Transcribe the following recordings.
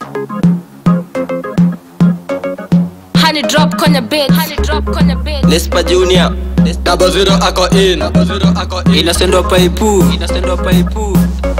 Honey drop kwenye beat. Honey drop kwenye beat. Nespa Junior Double zero ako in Double zero ako in Inasendwa paipu Inasendwa paipu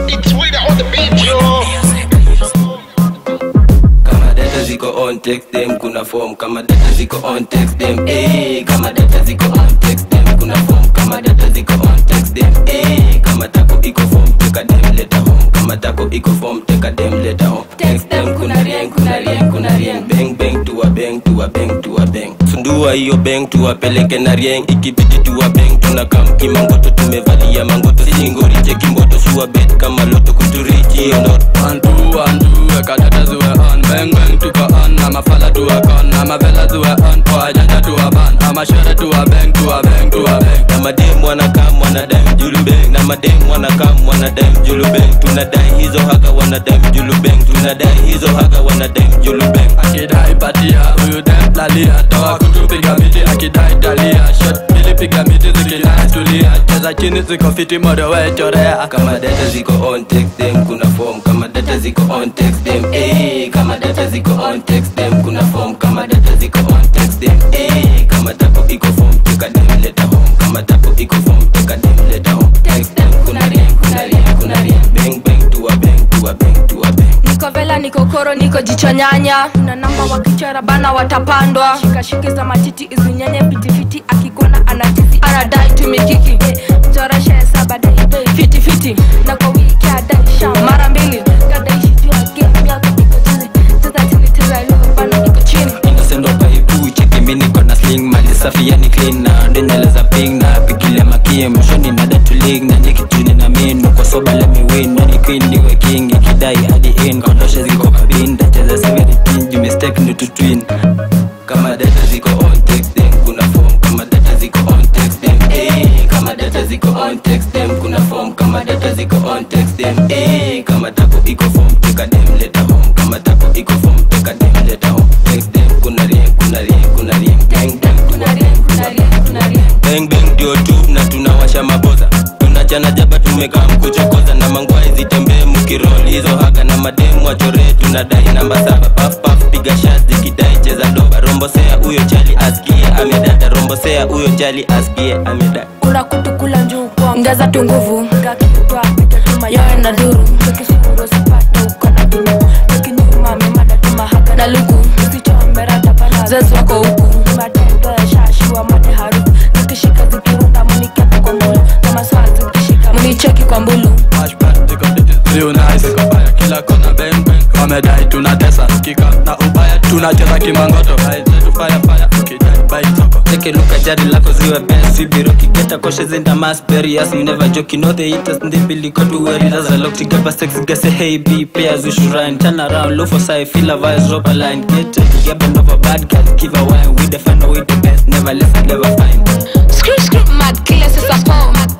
Kama data ziko on text them kuna form Kama data ziko on text them eh Kama data ziko on text them kuna form Kama data ziko on text them eh Kama tako iko form teka dem leta home Kama tako iko form teka dem leta home Text them kuna rieng kuna rieng kuna rieng Bang bang tuwa bang tuwa bang tuwa bang Fundua hiyo bang tuwapeleke na rieng Ikibidi tuwa bang tunakam kimangoto tumevalia mangoto Singori cheki mboto suwa bet kama loto kuturichi hiyo ndoto One two one two, weka data zuwe on Bang bang tuko on, na mafala tuwe con Na mavela zuwe on, kwa janja tuwa ban Ama shere tuwa bang, tuwa bang, tuwa bang na madem wanakam wanadai julubeng na madem wanakam wanadai julubeng tunadai hizo haka wanadai julubeng tunadai hizo haka wanadai julubeng Akidai patia, huyu dem lalia Toa kutu piga miti, akidai dalia Shot pili piga miti, zikidai tulia Cheza chini ziko fiti, modo we chorea kama data ziko on text them kuna form kama data ziko on text them eh kama data ziko on text them kuna form kama data ziko on text them eh kama tako iko form teka dem leta home kama tako iko form teka dem leta home text them kuna rien kuna rien kuna rien bang bang tuwa bang tuwa bang tuwa bang niko vela niko koro niko jicho nyanya na namba wakichora bana watapandwa shikashiki za matiti izinyenye pitifiti akigona anatisi anadai tumikiki mchoroshe saba dai fitifiti na kwa wiki adai sha mara mbili kadaishi juu ya game yako iko chini cheza chini cheza leo bana iko chini inasendwa paipu cheki mi niko na sling mali safi yani clean na ndenywele za ping na pigilia makie mwishoni na datulig na nikijuni na minu kwa soba let me win nani queen niwe king ikidai hadi in kondoshe ziko kabin tacheza severitin ju mistake ni tutwin kama data ziko on text them kuna form kama data ziko on text them eh kama data ziko on text them kuna form kama data ziko on text them eh kama tako iko form teka dem leta home kama tako iko form teka dem leta home text them kuna rien kuna rien kuna rien bang bang kuna rien kuna rien kuna rien bang bang ndio tu na tunawasha maboza tunachana jaba tumekaa mkuchokoza na mangwai zitembee mkiroli hizo haka na mademu wachore tunadai namba saba paf paf piga shot zikidai cheza doba rombosea huyo chali asikie amedada rombosea huyo chali asikie amedada kula kutu kula njuu kwa ngaza tu nguvu ngakitwa pita tuma yoe na duru tukisuru sipata uko na dinu tukinyuma memada tuma haka na luku usichombera tapala zezu wako huku matendo ya shashi wa mate harufu zikishika zikirunda munikepa kwa mbulu kama swaa zikishika municheki kwa mbulu Flashback, ziko digits, real nice Ziko fire, kila kona bang bang Wamedai tunatesa, kika na ubaya Tunacheza kimangoto, hai zetu fire fire Ukidai bai soko Take a look at jari lako ziwe best Sibiro kigeta koshes in the mass Perious, you never joke, you know the haters And they believe got to wear it as a lock Together sex, guess say hey B Pairs we should rhyme, turn around Low for side, feel a vice, drop a line Get it, get bend over bad girl Give a wine, we the final, we the best Never less, never find Screw screw mad killer sisa phone